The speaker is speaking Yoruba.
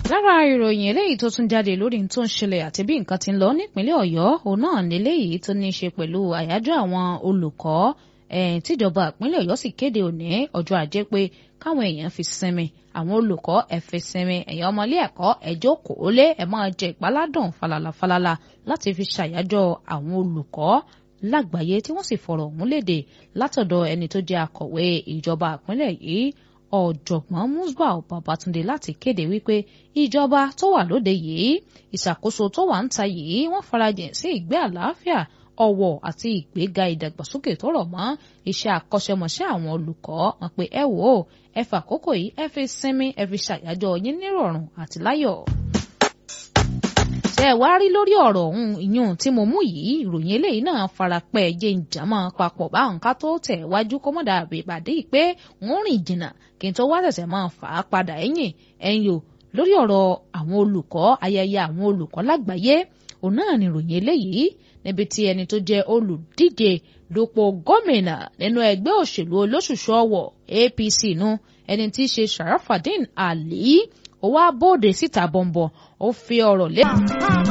lára ìròyìn eléyìí tó tún jáde lórí tó ń ṣẹlẹ̀ àti bí nǹkan ti ń lọ nípínlẹ̀ ọ̀yọ́ òun náà níléyìí tó ní í ṣe pẹ̀lú àyájọ́ àwọn olùkọ́ tíjọba ìpínlẹ̀ ọ̀yọ́ sì kéde òní ọjọ́ ajé pé káwọn èèyàn fi sinmi àwọn olùkọ́ ẹ fi sinmi ẹ̀yin ọmọlé ẹ̀kọ́ ẹ jókòó lé ẹ máa jẹ ìpaládùn falala falala láti fi ṣàyájọ́ àwọn olùkọ́ lágbàáyé tí wọ́n sì fọ̀rọ̀ ọ̀hún léde látọ̀dọ̀ ẹni tó jẹ́ akọ̀wé ìjọba ìpínlẹ̀ yìí ọ̀jọ̀gbọ́n musbau babatunde láti kéde wípé ìjọba tó wà lóde yìí ìṣàkóso tó wà ń ta yìí wọ́n farajìn sí ìgbé àlàáfíà ọ̀wọ̀ àti ìgbéga ìdàgbàsókè tó rọ̀ mọ́ iṣẹ́ àkọ́ṣẹ́mọṣẹ́ àwọn olùkọ́ wọn pé ẹ wò ó ẹ fàkókò yìí ẹ fi sinmi ẹ fi ṣàyájọ́ yín nírọ̀rùn àti láyọ̀ ṣe ẹ wá rí lórí ọ̀rọ̀ ọ̀hún ìyún tí mo mú yìí ìròyìn eléyìí náà farapẹ́ jẹ́ ìjàmọ́ papọ̀ báwọn ká tó tẹ̀ wájú kọ́mọ́dà àbèbàdé pé wọ́n rìn jìnnà kí n tó wá ṣẹ̀ṣẹ̀ máa fà á padà ẹ̀yìn ẹ̀yìn o lórí ọ̀rọ̀ àwọn olùkọ́ ayẹyẹ àwọn olùkọ́ lágbàáyé òun náà ni ìròyìn eléyìí níbi tí ẹni tó jẹ́ olùdíje dupò gómìnà nínú ẹgbẹ́ òṣèlú olóṣùṣù ọwọ̀ APC nu ẹni tí í ṣe Sharafadin Ali ó wá bóde síta bọ̀m̀bọ̀ ó fi ọ̀rọ̀ lé.